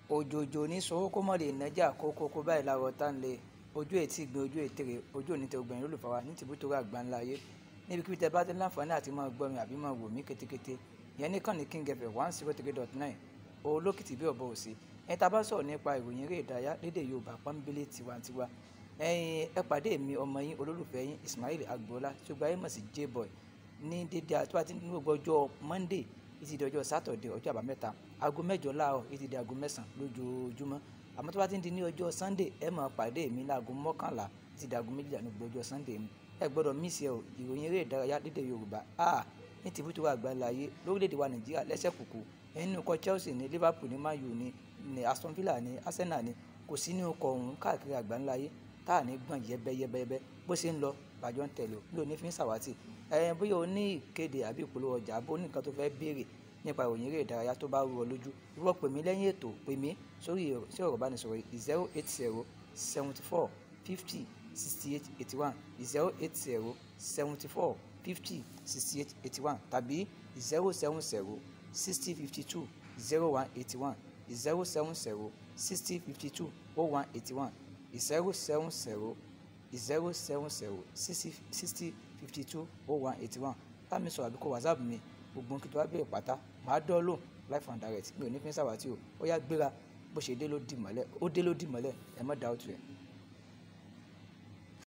òjòjò ní sowó kó mọ̀ lè nájà kókó kó báyìí láwọ̀ tá ń lè ojú ètí gbin ojú ètèrè ojú òní tẹ obìnrin olùfà wa ní tìbútò àgbà ńlá ayé níbikíbi tẹ bá ti láǹfààní àti máa gbọ́ mi àbí máa wò mí kétékété ìyẹn ní kàn ní king fm one zero three dot nine olókìtì bí ọ̀bọ òsì ẹni tá a bá sọ̀rọ̀ nípa ìròyìn eré ìdárayá lédè yorùbá pọ́nbélé tiwantiwa ẹ̀yin ẹ pàdé mi ọmọ yín olólùfẹ́ yín ismail agboola tí ó gba ayé mọ̀ sí j-boy ní dédé àti wàá ti ní gbogbo ọjọ́ monday títí di ọjọ́ sátọ̀dẹ̀ ọjọ́ àbámẹ́ta aago mẹ́jọ láàárọ̀ títí di aago mẹ́sàn-án lójoojúmọ́ àmọ́ tó bá ti ń di ní ọjọ́ sunday ẹ máa pàdé mi láago mọ́kànlá títí di aago méjìlá ní gbogbo ọjọ́ sunday mi ẹ gbọ́dọ̀ mísì ẹ o ìròyìn eré ìdárayá lédè yorùbá a ní tìbútú àgbáńláyé lórílẹ̀‐èdè wa nàìjíríà lẹ́sẹ̀ kùkù nínú ikọ̀ chelsea ní liverpool ní man u ní ní aston villa ní arsenal ní kò sí ní ikọ̀ ọ̀hún káàkiri àgbáńláyé tá à ní gbọ̀n yẹ́bẹ́yẹ́bẹ́ bó ṣe ń lọ bàjọ́ ń tẹ̀lé o bí o ní fi ń ṣàwátì ẹ bóyá o ní ìkéde àbí ìpolówó ọjà àbó ní nǹkan tó fẹ́ béèrè nípa ìròyìn eré ìdárayá tó bá rú ọ lójú ìwọ pè mí lẹ́yìn ètò pè mí sórí sí ọ̀rọ̀ ìbánisọ̀rọ̀ zero eight zero seventy four fifty sixty eight eighty one zero eight zero seventy four fifty sixty eight eighty one tàbí zero seven zero sixty fifty two zero one eighty one zero seven zero sixty fifty two oh one eighty one zero seven zero zero seven zero sixty sixty fifty two oh one eighty one bá mi sọ̀rọ̀ àbí kó whatsapp mi gbogbo kí tó wá bẹ̀rẹ̀ pátá màá dán lóhùn life and direct mi ò ní fi ń ṣàwátì o ó yá gbéra bó ṣe dé ló dì mọ́lẹ̀ ó dé ló dì mọ́lẹ̀ ẹ má dá òtún ẹ̀.